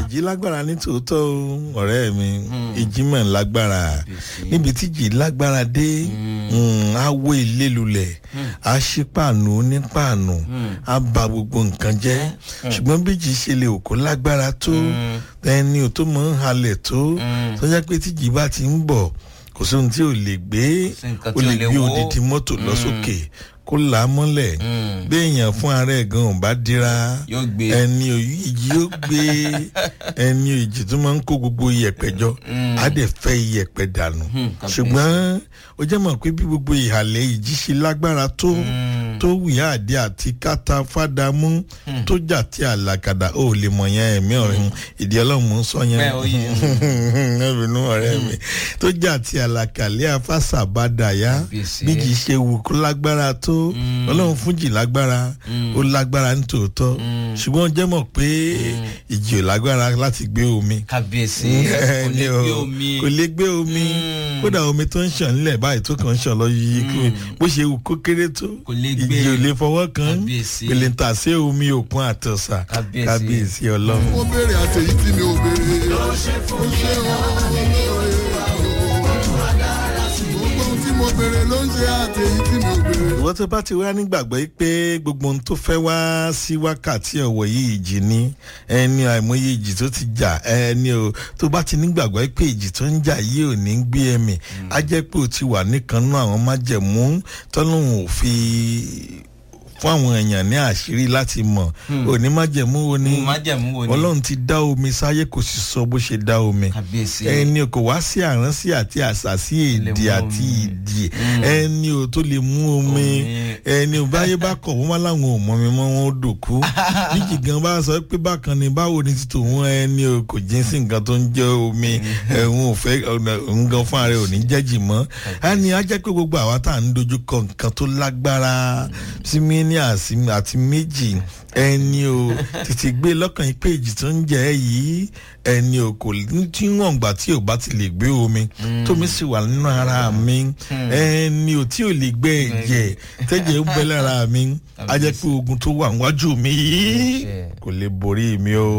ìjì lágbára ní tòótọ́ o, ọ̀rẹ́ mi ìjì mọ̀ ń lágbára níbi tí ìjì lágbára dé mm, á wó ilé lulẹ̀ á ṣí pàánù ní pàánù á ba gbogbo nǹkan jẹ́ ṣùgbọ́n bí ìjì ṣe lè òkú lágbára tó ẹni ò tó mọ̀ ń halẹ̀ tó tó jẹ́ pé tíjì bá ti ń bọ̀ kò sóhun tí ò lè gbé sí nǹkan ó tí ò lè lè gbé wó. odidi mọ́tò lọ sókè kó là á mọ́lẹ̀ bí èèyàn fún ara ẹ̀ gan ò bá dira Yóò gbé. ẹni òyì ìjì yóò gbé ẹni ìjì tó máa ń kó gbogbo iyẹ̀pẹ̀ jọ á dẹ̀ fẹ́ iyẹ̀pẹ̀ dànù kábíyèsí. ṣùgbọ́n ó jẹ́ mọ̀ pé bí gbogbo ìhàlẹ̀ ìjì ṣe lágbára tó tó wìyá àdé àti kátà fàdámú tó jà tí àlàkàdà ó lè mọ̀ yẹn ẹ̀mí ọ̀rẹ́ ìdí ọlọ́run ń sọ yẹn Bẹ́ẹ̀ ó yé. ẹ̀rùnú ọ̀rẹ́ mi tó jà tí àlàkàlẹ̀ afásàbádàyà Kábíyèsí. bí kì í ṣe wù kó lágbára tó ọlọ́run fún jì lágbára ó lágbára ní tòótọ́ ṣùgbọ́n ó jẹ́ mọ̀ pé ìjì ò lágbára láti gbé omi kábíyèsí kò Ẹni lè o, gbé omi kò lè gbé omi kódà omi tó ń ṣàn nílẹ̀ báyìí tó kàn ń ṣàn lọ yìí kí bó ṣe wù kó kéré tó Kò lè gbé. ìjì ò lè fọwọ́ kan Kábíyèsí. kò lè tà sí omi òkun àtọ̀sà Kábíyèsí. kábíyèsí ọlọ́run. mo béèrè àtẹ̀yí tí mi ò béèrè. ó ṣe gbogbo ohun tí mo béèrè ló ń ṣe àtẹ̀yí tí mi ò béèrè. ìwọ́n tó bá ti wá nígbàgbọ́ yìí pé gbogbo ohun tó fẹ́ wá sí wákàtí ọ̀wọ̀ yìí ìjì ni ẹni àìmọye ìjì tó ti jà ẹni o tó bá ti nígbàgbọ́ yìí pé ìjì tó ń jà yìí ò ní gbé ẹ̀mí á jẹ́ pé o ti wà níkan náà àwọn májẹ̀mú tọ́lọ́hún ò fi fún àwọn èèyàn ní àṣírí láti mọ̀ òní májẹ̀mú wo ni májẹ̀mú wo ni ọlọ́run ti dá omi sáyé kò sì sọ bó ṣe dá omi kábíyèsí ẹni kò wá sí àránsí àti àṣàsí lè èdè mú àti omi. ìdì ẹni ò tó lè mú omi Omi. ẹni ò báyé bá kọ̀ wọ́n wá láwọn ò mọ̀ mi mọ́ wọn ó dòkú níjì gan bá sọ pé bákan ni báwo ni títò wọn ẹni ò kò jí sí nǹkan tó ń jẹ́ omi ẹ̀hún ò fẹ́ òun gan fún ara ẹ̀ ò ní jẹ́jì mọ́ ẹni á jẹ́ pé gbogbo àwa tá à ń dojú kọ nǹkan tó lágbára sí mílíọ̀nù àti méjì ẹni o tètè gbé lọ́kàn yìí pé ìjì tó ń jẹ́ ẹ yìí ẹni o kò ní tí wọ́n gbà tí ò bá ti lè gbé omi tómi sì wà nínú ara mi ẹni o tí ò lè gbé ẹ̀jẹ̀ tẹ́jẹ̀ ń bẹ lára mi á jẹ́ pé ogun tó wà níwájú mi yìí kò lè borí mi o.